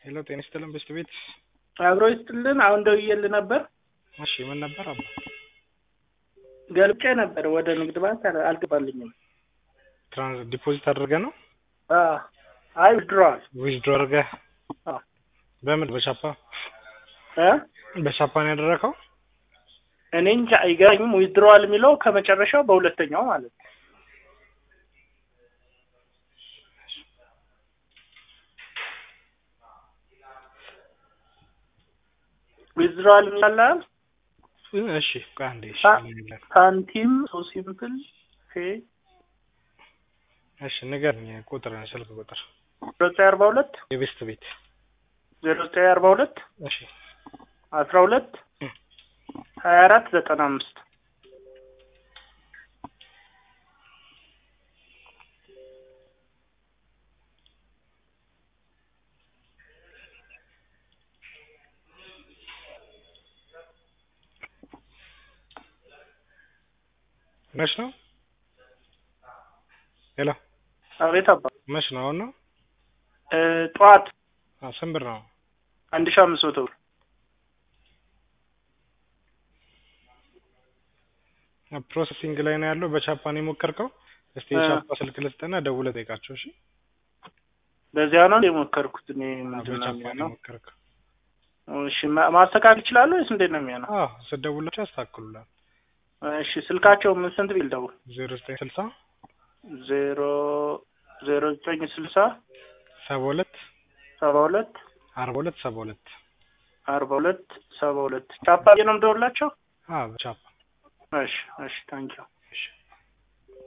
ሄሎ ጤና ይስጥልን በስት ቤት አብሮ ይስጥልን። አሁን ደውዬልህ ነበር። እሺ ምን ነበር አባ? ገልጬ ነበር ወደ ንግድ ባንክ አል- አልገባልኝም። ትራንስ ዲፖዚት አድርገህ ነው አዎ። አይ ውድድረዋል። ዊዝድሮ አድርገህ በምን በቻፓ እ በቻፓ ነው ያደረከው? እኔ እንጃ አይገባኝም። ዊዝድረዋል የሚለው ከመጨረሻው በሁለተኛው ማለት ነው። ዊዝድረዋል የሚላል እሺ ቆይ አንዴ እሺ አ- ሳንቲም ሶ ሲምፕል ፔ እሺ ንገረኝ ቁጥር ስልክ ቁጥር ዜሮ ዘጠኝ አርባ ሁለት የቤስት ቤት ዜሮ ዘጠኝ አርባ ሁለት እሺ አስራ ሁለት ሀያ አራት ዘጠና አምስት መች ነው ሄሎ አቤት አባ መች ነው አሁን ነው እ ጠዋት አዎ ስንት ብር ነው አንድ ሺህ አምስት መቶ ብር ፕሮሰሲንግ ላይ ነው ያለው በቻፓ ነው የሞከርከው እስቲ እ። የቻፓ ስልክ ልስጥና ደውለህ ጠይቃቸው እሺ በዚያ ነው የሞከርኩት እኔ አዎ፣ ምንድን ነው በቻፓ ነው የሚሆነው? የሞከርከው እሺ ማ- ማስተካከል ይችላሉ ወይስ እንዴት ነው የሚሆነው? አዎ ስትደውላቸው ያስተካክሉላል እሺ ስልካቸው ምን ስንት ቢል ደውል? ዜሮ ዘጠኝ ስልሳ ዜሮ ዜሮ ዘጠኝ ስልሳ ሰባ ሁለት ሰባ ሁለት አርባ ሁለት ሰባ ሁለት አርባ ሁለት ሰባ ሁለት ቻፓ ነው የምደውላቸው? አዎ በቻፓ እሺ እሺ ታንኪው